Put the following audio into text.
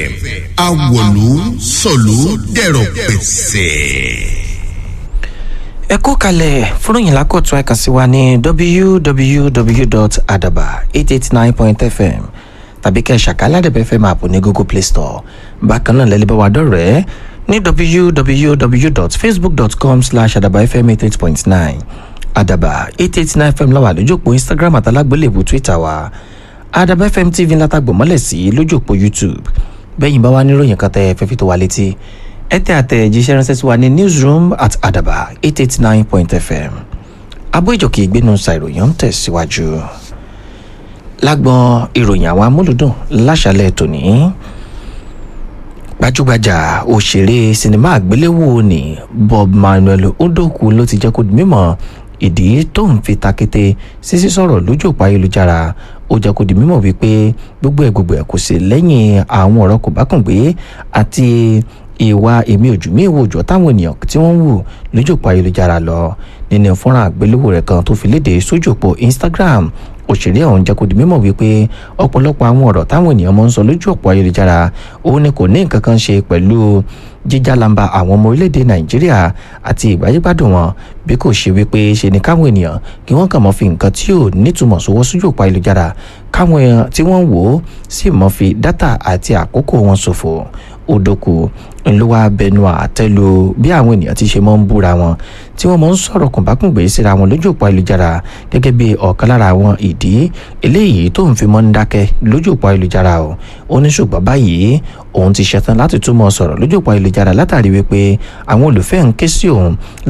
awọ̀lú sọ̀lú dẹ̀rọ̀ pẹ̀sẹ̀. ẹ kú kalẹ̀ fúròyìn lákòtún ẹ̀ka sí wa ní www.adaba889.fm tàbí kẹ́ ẹ̀ ṣàkálàdẹ̀bẹ̀ fm app ní google play store bákan náà lẹ́lẹ́bẹ̀ wà dọ̀rẹ́ ní www.facebook.com slash adabafm88.9 adaba 889 fm láwà lójúpọ̀ instagram àtàlágbélébù twitter wa adaba fm tv látàgbọ̀ mọ́lẹ̀ sí lójúpọ̀ youtube bẹ́yìn bá wá níròyìn kan tẹ́ fẹ́ fi tó wa létí ẹ tẹ́ àtẹ̀jíṣẹ́ ránṣẹ́ sí wa ní newsroom at adaba 889.fm abọ́ ìjọkì ìgbénu ṣàìròyìn ń tẹ̀síwájú lágbọn ìròyìn àwọn amúlùdùn láṣálẹ̀ tòní gbajúgbajà òṣèré sinimá àgbéléwò ní bob manuel udoku ló ti jẹ́ kó di mímọ̀ ìdí tó ń fi takété sísí sọ̀rọ̀ lójú òpó ayélujára ó jẹ́ kó di mímọ̀ wípé gbogbo ẹ̀ gbogbo ẹ̀ kò sí lẹ́yìn àwọn ọ̀rọ̀ kò bá kùn gbé àti ìwà èmi ojú mi ìwò òjò táwọn ènìyàn tí wọ́n ń wù lójú òpó ayélujára lọ nínú fọ́nrán àgbéléwò rẹ̀ kan tó fi léde sójú òpó instagram òṣèré ọ̀hún jẹ́ kó di mímọ̀ wípé ọ̀pọ̀lọpọ̀ àwọn ọ̀rọ̀ táwọn ènìyàn mọ̀ ń sọ lójú ọ̀pọ̀ ayélujára òun ni kò ní nǹkan kan ṣe pẹ̀lú jíjálamba àwọn ọmọ orílẹ̀-èdè nàìjíríà àti ìgbáyégbádùn wọn bí kò ṣe wípé ṣe ni káwọn ènìyàn kí wọ́n kàn mọ́ fi nǹkan tí ò nítumọ̀ sówọ́ sójú ọ̀pọ̀ ayélujára káwọn èèyàn tí wọ́n wò ó sì mọ́ fi dátà àti àkókò wọn ṣòfò òdòkù ńlọ́wọ́ abẹnú àtẹ́lu bí àwọn ènìyàn ti ṣe mọ́ ń búra wọn tí wọ́n mọ́ ń sọ̀rọ̀ kùnbákùngbé síra wọn lójú òpó ayélujára gẹ́gẹ́ bí ọ̀kan lára àwọn ìdí eléyìí tó ń fi mọ́ ń dákẹ́ lójú òpó ayélujára o ó ní ṣùgbọ́n báyìí òun ti ṣetán láti túmọ̀ sọ̀rọ̀ lójú òpó ayélujára látàrí wípé àwọn olùfẹ́ ń ké sí òun